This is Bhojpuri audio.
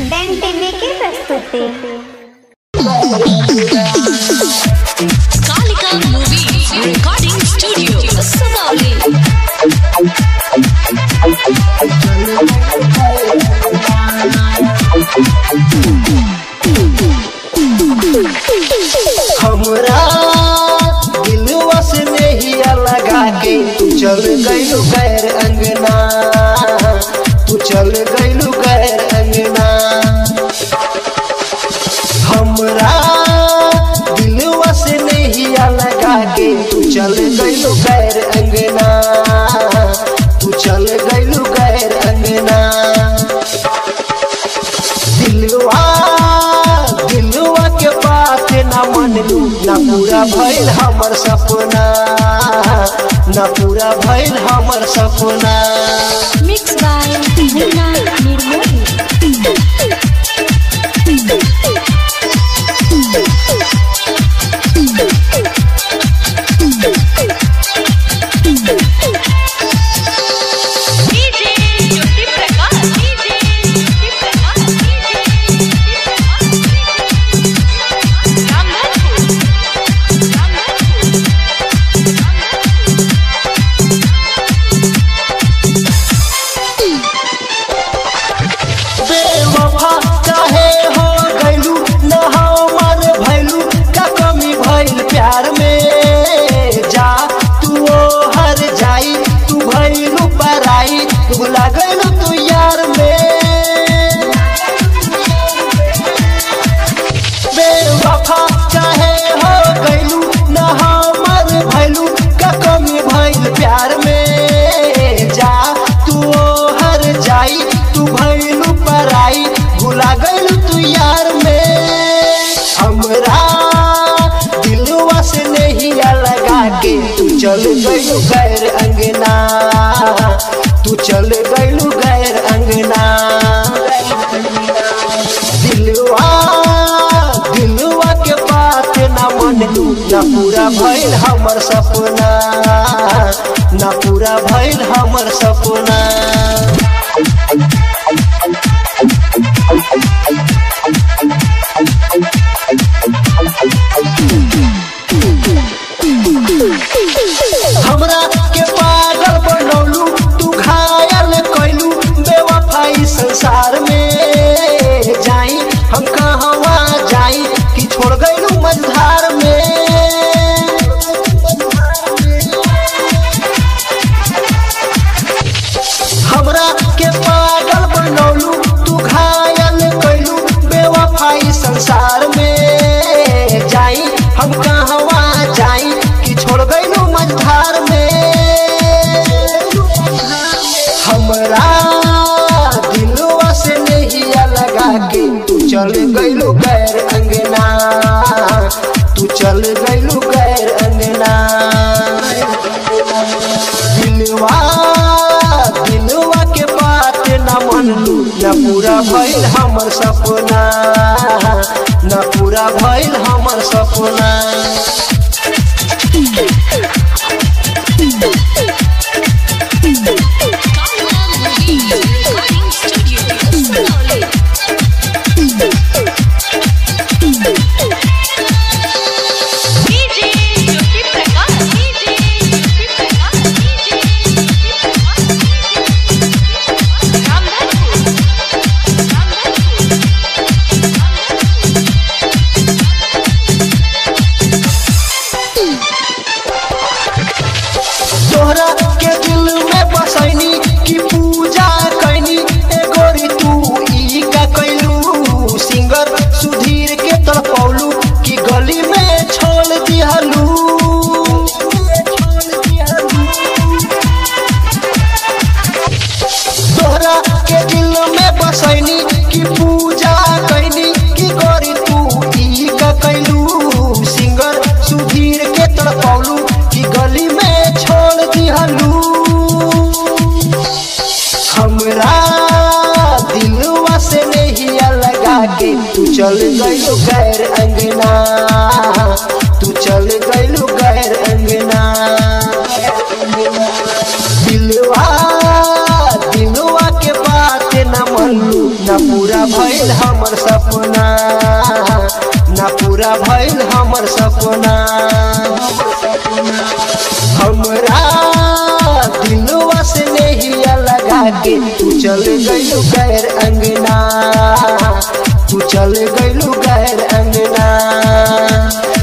डैन टीवी की प्रस्तुति Kalika Movies Recording Studio, Sugauli. हमरा दिलवा से नहिया लगा के तू चल गइलू गैर अंगना तू चल गइलू गैर अंगना हमरा दिलवा से नहिया लगा के तू चल गइलू गैर अंगना तू चल गइलू गैर अंगना दिलवा दिलवा के बात ना मनलू ना पूरा भइल हमर सपना ना पूरा भइल हमर सपना Mixed by Munna Nirmoli. DJ Jyoti Prakash. DJ Jyoti Prakash. DJ Jyoti Prakash. Ramdhanpur. Ramdhanpur. बेवफा काहे हो गइलू ना हमर भइलू का कमी भइल प्यार में जा तू ओ हर जाई तू भइलू पराई भुला गइलू तू यार में बेवफा काहे हो गइलू ना हमर भइलू का कमी भइल प्यार में जा तू ओ हर जाई तू भइलू पराई भुला गइलू तू यार में हमरा दिलवा से नहीं लगा के तू चल गइलू गैर अंगना तू चल गइलू गैर अंगना दिलवा दिलवा के बात ना मनलू ना पूरा भइल हमर सपना ना पूरा भइल हमर सपना हमरा के पागल बनौलू तू घायल कैलू बेवफाई संसार में जाई हम कहवा जाई कि छोड़ गइलू मझधार में हमरा के पागल बनौलू तू घायल कैलू बेवफाई संसार में जाई हम कहवा जाई कि छोड़ गइलू मझधार में हमरा दिलवा से नहीं लगा के तू चल गइलू गैर अंगना तू चल गइलू गैर अंगना दिलवा दिलवा के बात ना मनलू ना पूरा भइल हमर सपना ना पूरा भइल हमर सपना Kalika Movies Recording Studio, Sugauli. DJ Jyoti Prakash. DJ Jyoti Prakash. DJ Jyoti Prakash. Ramdhanpur. Ramdhanpur. तोहरा के दिल में बसैनी की पूजा कैनी ए गोरी तू ई का कैलू सिंगर सुधीर के तड़पौलू की गली में छोड़ दिहलू तोहरा के दिल में बसैनी की पूजा कैनी की गोरी तू ई का कैलू सिंगर सुधीर के तड़पौलू की गली में छोड़ दिहलू हमरा दिलवा से नहीं लगा के तू चल गइलू गैर अंगना तू चल गइलू गैर अंगना दिलवा दिलवा के बात न मनलू न पूरा पूरा भइल हमर सपना ना पूरा भइल हमर सपना हमरा दिलवा से नहिया लगा के तू चल गइलू गैर अंगना तू चल गइलू गैर अंगना